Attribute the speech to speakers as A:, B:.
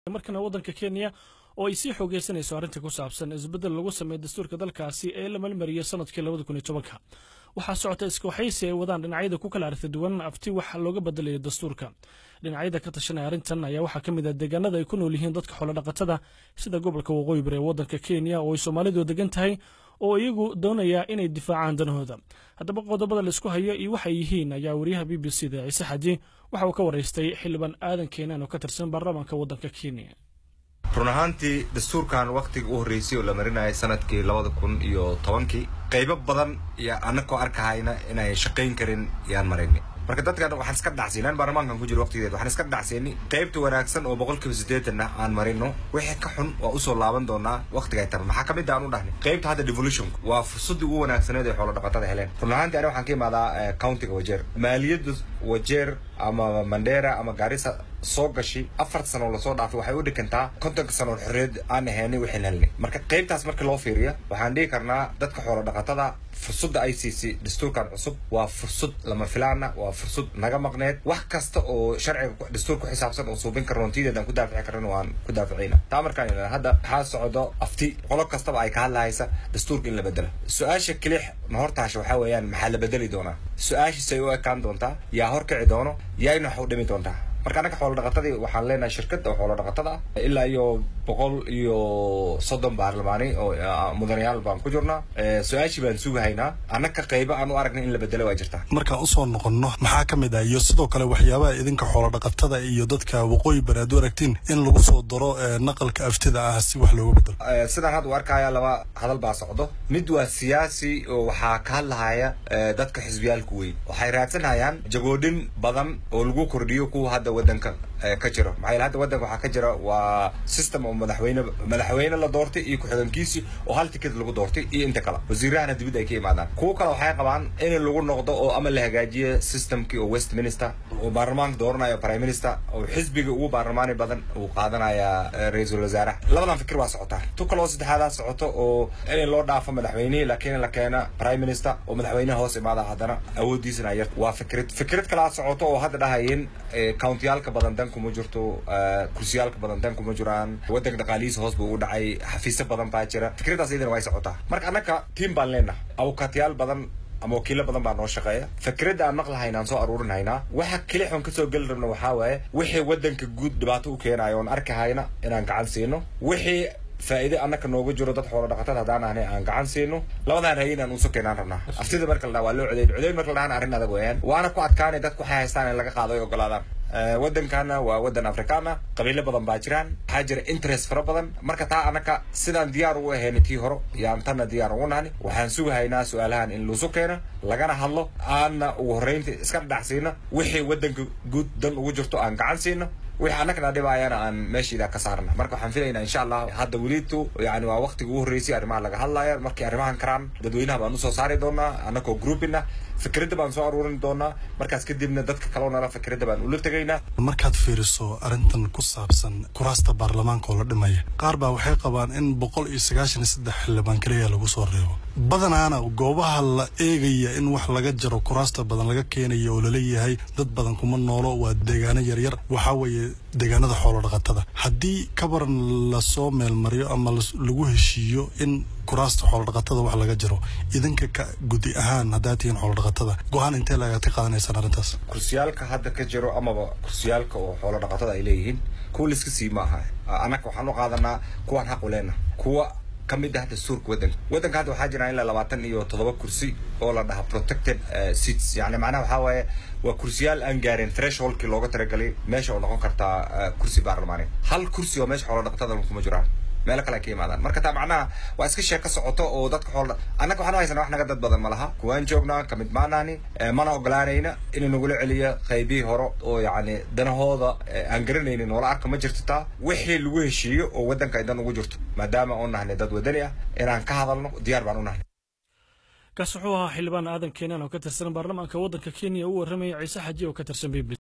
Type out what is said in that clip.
A: markana waddanka kenya oo ay sii xoogeysanayso arrinta ku saabsan isbeddel lagu sameeyo dastuurka dalkaasi ee la malmariyey sanadkii labada kun iyo tobanka waxaa socota iskawaxaysi ay wadaan dhinacyada ku kala aragti duwan afti wax looga bedelayo dastuurka dhinacyada ka tashanaya arrintan ayaa waxaa ka mid ah deegaanada ay ku nool yihiin dadka xoolodhaqatada sida gobolka waqooyi bari ee waddanka kenya oo ay soomaalidu degan tahay oo iyagu doonaya inay difaacaan danahooda haddaba qodobada laisku hayo iyo waxay yihiin ayaa wariyaha b b c da ciise xaji waxa uu ka waraystay xildhibaan aadan keenaan oo ka tirsan baarlamaanka waddanka kenya
B: run ahaantii dastuurkan waktiga u horreysay oo la marinayay sanadkii labada kun iyo tobankii qaybo badan iyo annagoo arkahayna inay shaqayn karin yaan maraynay marka dadkan waxaan iska dhacsiinaan baarlamaankan ku jiro waqtigeed waxaan iska dhacsiinay qaybta wanaagsan oo boqolkiiba siddeetanna aan marino wixii ka xun waa usoo laaban doonaa waqtiga ay taran maxaa ka mid aan u dhahnay qaybta hadda devolutionka waa fursaddii ugu wanaagsaneed ee xoolo dhaqatada heleen run ahaantii aniga waxaan ka imaadaa countiga wajeer maaliyadda wajeer ama mandera ama gaarisa soo gashi afar sano lasoo dhaafay waxay u dhikantaa kontonka sano xorriyad aan ahaynay waxaan helnay marka qaybtaas marka loo fiiriya waxaan dhihi karnaa dadka xoolo dhaqatada fursadda ay siisay dastuurkan cusub waa fursad lama filaana waa fursad naga maqneed wax kasta oo sharciga dastuur ku xisaabsan oo suubin karno ntideed aan ku daafici karno waan ku daaficayna taa markaan ilaa hadda waxaa socdo afti qolo kastaba ay ka hadlahaysa dastuurka in la bedelo su-aasha kelix na hortaasha waxaa weeyaan maxaa la bedeli doonaa su-aashiisay u ekaan doontaa yaa horkici doono yaayna wax u dhimi doontaa marka annaga xoolo dhaqatadii waxaan leenahay shirkadda oo xoolo dhaqatada ah ilaa iyo boqol iyo soddon baarlamaani oo mudanayaal baan ku jirnaa su-aashii baan sugahaynaa annaka qaybo aan u aragnay in la bedelo waa jirtaa
C: markaan usoo noqonno maxaa ka mid ah iyo sidoo kale waxyaabaha idinka xoolo dhaqatada iyo dadka waqooyi bari aad u aragtiin in lagu soo daro naqalka aftida ah si wax looga bedelo
B: sidaan hadda u arkaya laba hadal baa socdo mid waa siyaasi oo waxaa ka hadlahaya dadka xisbiyaalku weyn waxay raadsanayaan jagoodhin badan oo lagu kordhiyo kuwa hadda wadanka ka jiro maxaa yeele hadda wadanka waxaa ka jira waa system oo madaxweyne madaxweyne la doortay iyo ku-xigeenkiisii oo hal ticket lagu doortay iyo inta kale wasiirahana dibid ay ka imaadaan kuwa kale waxay qabaan in lagu noqdo oo ama la hagaajiyo systemkii oo westminster oo baarlamaanka dooranayo prime minister oo xisbiga ugu baarlamaani badan uu qaadanaya ra-iisul wasaaraha labadan fikir waa socotaa tu kale oo saddexaadaa socoto oo in loo dhaafo madaxweynihii laakiin la keena prime minister oo madaxweynaha hoos imaada haddana awooddiisana yar waa fikrad fikrad kalaa socoto oo hadda dhahayeen countiyaalka badan dan kuma jirto kursiyaalka badan dan kuma jiraan wadanka dhaqaalihiisa hoos buu u dhacay xafiisyo badan baa jira fikradaas iyadana way socotaa marka annaka tiam baan leenaha awokatiyaal badan ama wakiilo badan baa noo shaqeeya fikradda aan maqlahaynaan soo aruurin haynaa waxa kelix oon kasoo geli rabna waxaa waaye wixii wadanka guud dhibaato u keenayo oon arki hayna inaan gacan siino wixii faa'iide annaka nooga jiro dad xoolo dhaqatada haddaan ahnay aan gacan siino labadan rayi inaan uso keenaan rabnaa aftida marka la dhaha waa loo codeyn codeyn marka la dhahana arrin adag weeyaan waana ku adkaanay dadku waxay haystaan in laga qaado ay ogolaadaan waddankana waa waddan afrikaan ah qabiilo badan baa jiraan waxaa jira interest fara badan marka taa annaka sidaan diyaar ugu ahaynay tii horo yaan tanna diyaar ugu nahni waxaan sugahaynaa su-aalahan in luusu keeno lagana hadlo aanna ugu horreynta iska dhadhacsiino wixii waddanka guud dan ugu jirto aan gacan siino wixii annagana dhibaayana aan meeshiida ka saarna marka waxaan filaynaa insha allah hadda welitu yani waa waqtiga ugu horreysay arrimaha laga hadlaya markii arrimahan karaan dadweynaha baan usoo saari doonaa annagoo groupina fikradda baan soo aruurin doonaa markaas kadibna dadka kaloo nala fikradda baan ula tegaynaa
C: markaad fiiriso arrintan ku saabsan kuraasta baarlamaanka oo la dhimaya qaar baa waxay qabaan in boqol iyo sagaashan iyo saddex xildhibaan keliya lagu soo reebo badanaana goobaha la eegaya in wax laga jaro kuraasta badan laga keenayo oo laleeyahay dad badan kuma noolo waa deegaano yaryar waxaa weeye deegaanada xoolo dhaqatada haddii kabaran lasoo meelmariyo ama lagu heshiiyo in kuraasta xoolodhaqatada wax laga jiro idinka ka gudi ahaan haddaad tihiin xoolodhaqatada go-aan intee lagaad ka qaadanaysaan arrintaas
B: kursiyaalka hadda ka jiro amaba kursiyaalka oo xoolo dhaqatada ay leeyihiin kuwa laiska sii ma aha annaga waxaan u qaadanaa kuwaan xaq u leenah kuwa ka mid ah dastuurka waddanka waddanka hadda waxaa jira ilaa labaatan iyo toddoba kursi oo la dhaha protected seats yani macnaha waxaa waaye waa kursiyaal aan gaarin thresholdkii looga talagalay meesha oo noqon kartaa kursi baarlamaani hal kursi oo meesha xoolo dhaqatada kuma jiraan meelo kale ay ka yimaadaan marka taa macnaha waa iska sheeko socoto oo dadka xoolo annaga waxaan u haysanaa wax naga dad badan ma laha kuwaan joognaa kamid maanaani mana ogolaanayna inuu nagula celiyo qaybihii hore oo yacni danahooda aan garanaynin noola arka ma jirto taa wixii lagu heshiiyo oo waddanka ay dan ugu jirto maadaama oo nahnay dad wadani ah inaan ka hadalno diyaar baan u nahnay
A: kaas wuxuu ahaa xildhibaan aadan keenaan oo ka tirsan baarlamaanka waddanka kenya u warramaya ciise xaji oo ka tirsan b b